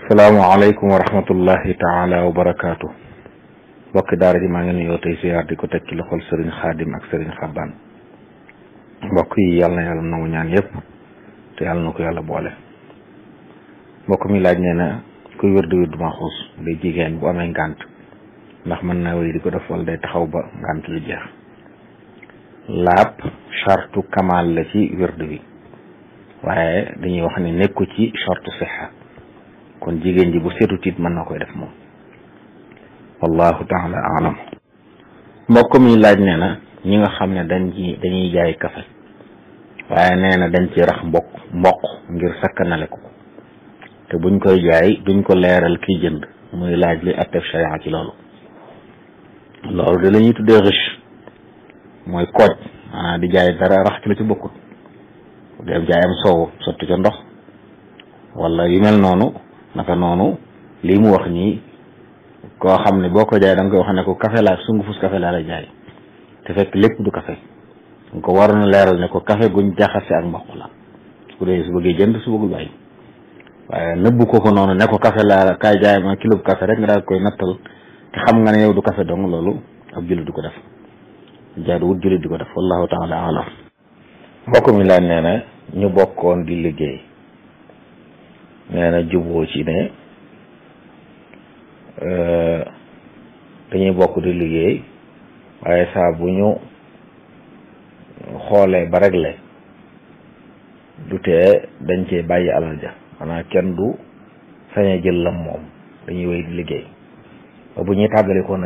salaamaaleykum wa rahmatullahi taala wa barakaatu mbokki daara ji maa ngi nuyoo tey siyaar di ko teg ci loxol sëriñ xaadim ak sëriñ xabbaan mbokk yi yàlla na yàlla nangu ñaan yépp te yàlla na ko yàlla boole mbokk mi laaj nee na kuy wér di wér du maxuus day jigéen bu amee ngànt ndax mën naa wéy di ko def wala day taxaw ba ngànt lu jeex laab chartu kamal la ci wérd bi waaye dañuy wax ne nekku ci chartu sixa kon jigéen ji bu seetu tiit mën na koy def moom wallahu taala alam mbokk mi laaj nee na ñi nga xam ne dañ ci dañuy jaay kafe waaye nee na dañ ci rax mbokk mboq ngir sakkanale ko te buñ koy jaay duñ ko leeral kiy jënd muy laaj li attef sharia ci loolu loolu de la ñuy tuddee riche mooy kooj maanaam di jaay dara rax ci la ci bokkut dem jaayam soow sotti ca ndox wala yu mel noonu naka noonu lii mu wax nii koo xam ne boo ko jaay da nga koy wax ne ko café laa sungufus café laa la jaay te fekk lépp du café nga ko waroon a leeral ne ko café guñ jaxase ak mboq la su ko dee su bëggee jënd su bëggul bàyyi waaye nëbbu ko ko noonu ne ko café laa kaay jaay ma kilo bu café rek nga daal koy nattal te xam nga ne yow du café dong loolu ab jullit du ko def jaadu wut jullit di ko def wallahu taala alam mbokk mi laaj nee na ñu bokkoon di liggéey nee na juboo ci ne dañuy bokk di liggéey waaye saa bu ñu xoolee ba réglé du tee dañ cee bàyyi alal ja xanaa kenn du sañ a jël lam moom dañuy wéy di liggéey ba bu ñuy tàggalikoo